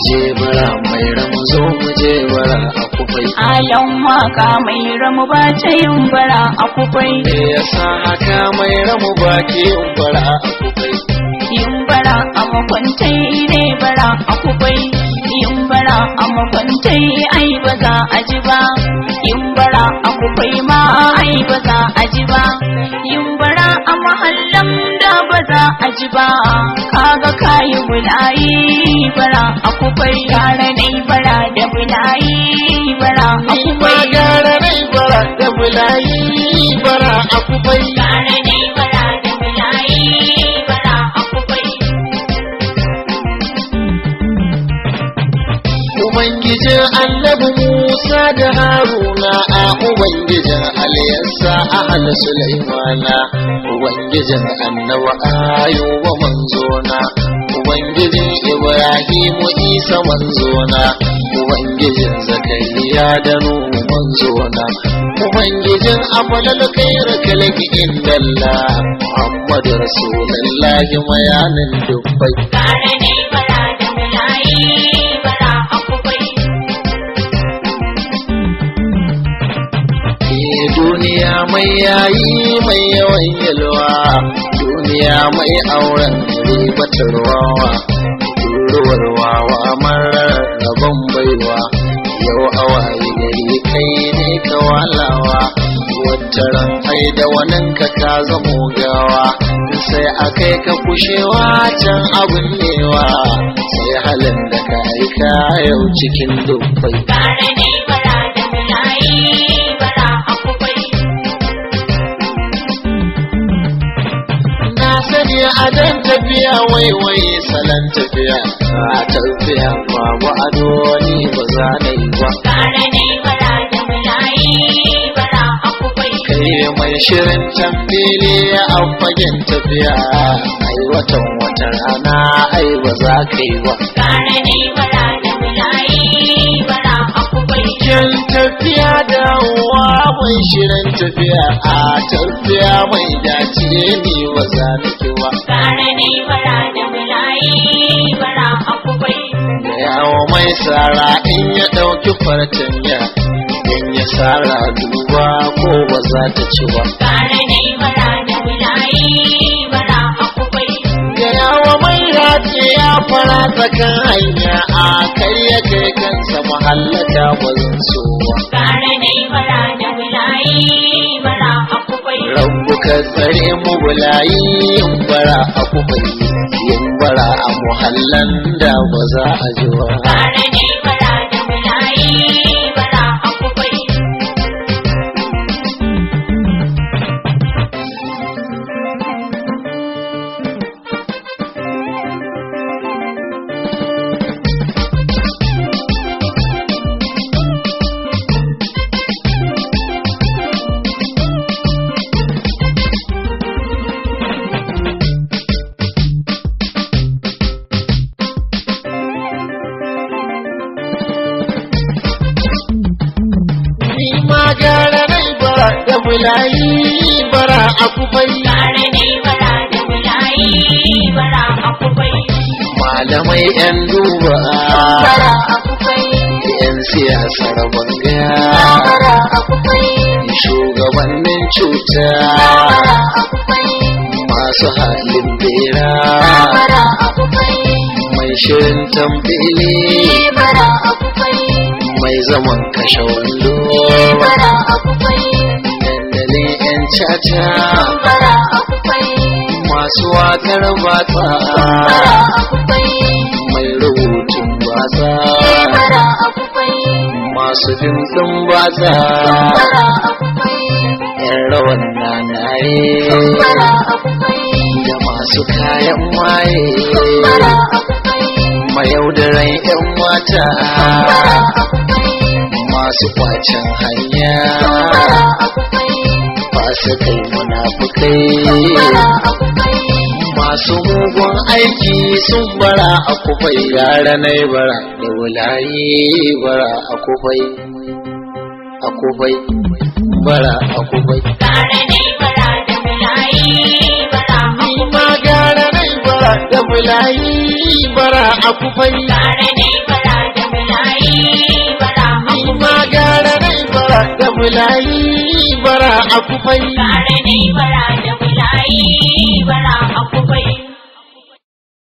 je bara mai ramu zo mu je bara a kufai Alan waka mai ramu ba ta yin bara a kufai. me yasa haka mai ramu ba ke yin bara a kufai Yin bara a makwantai ne bara a kufai. Yin bara a makwantai ai ba za a ji ba. Yin bara a kufai ma ai ba za a ji ba. Yin bara a mahallan da ba za a ji ba. Kaga kayi bulayi bara a kufai. Gara dai bara da bulayi bara a ni ma kufai. gara nai bara da bulayi bara a kufai Gara dai bara da bulayi bara a kufai. Ubangijin annabi Musa da Haruna a Ubangijin Aliyassa a hal Sulaimana Ubangijin annabi Ayuba manzona Ubangijin Ibrahimu Isa manzona Ubangijin Zakariya da Nuhu manzona Ubangijin Amalal Khair kalki indalla Muhammadu Rasulullahi mayanin dubbai Gara dai bara da bulayi bara a kufai. Eh, duniya mai yayi mai yawan yalwa duniya mai auren ribatarwawa turuwar wawa marar rabon baiwa yau awaye gari kai ne ka walawa wata ran ai da wanin ka ka zamo gawa sai a kai ka kushewa can abin newa sai halin da ka aika yau cikin dubbai Gara dai bara da bulayi bara a kufai. Na sani a dan tafiya waiwai salon tafiya a tafiya babu ado ni ba za na yi ba Gara dai bara da bulayi bara a kufai. kai mai shirin tambili a fagen tafiya ai watan watan rana ai ba za ka yi ba Gara dai bara da bulayi bara a kufai. Kin tafiya dawowa mai shirin tafiya a tafiya mai dace ni ba za na ki ba Gara dai bara da bulayi bara a kufai. da yawo mai sara in ya ɗauki fartanya in ya sara duba ko ba za ta ci ba Gara dai bara da bulayi bara a kufai. da yawo mai race ya fara tsakan hanya a kai ya kai kansa mahallata ba zan so ba Gara dai bara da bulayi bara a kufai. rabu ka tsare mu bulayi yin bara a kuma yin bara a muhallan da ba za a ji ba Gara dai bara da bulayi bara a kufai. ni ma gara nai bara da bulayi bara a kufai Gara dai bara da bulayi bara a kufai. malamai yan duba Bara a kufai. yan siyasar banga Bara a kufai. shugabannin cuta Bara a kufai. masu halin bera Bara a kufai. mai shirin tambili Bara a kufai. mai zaman kashe wando Bara a kufai. dandalin yan caca Bara a kufai. masu wakar batsa Bara a kufai. mai rubutun batsa Bara a kufai. masu fimfin batsa Bara a kufai. yan rawan nanaye Bara a kufai. da masu kayan maye Bara a kufai. mayaudaran yan mata Bara a kufai. masu kwacin hanya Bara a kufai. masu kai munafukai Bara a kufai. masu mugun aiki sun bara a kufai yara na bara da wulayi bara a kufai a kufai bara a kufai Gara dai bara da bulayi bara a ni ma gara na bara da wulayi bara a kufai Gara dai bara bara a Ni ma kufai gara rai bara da bulayi bara a kufai Kare ne bara da bulayi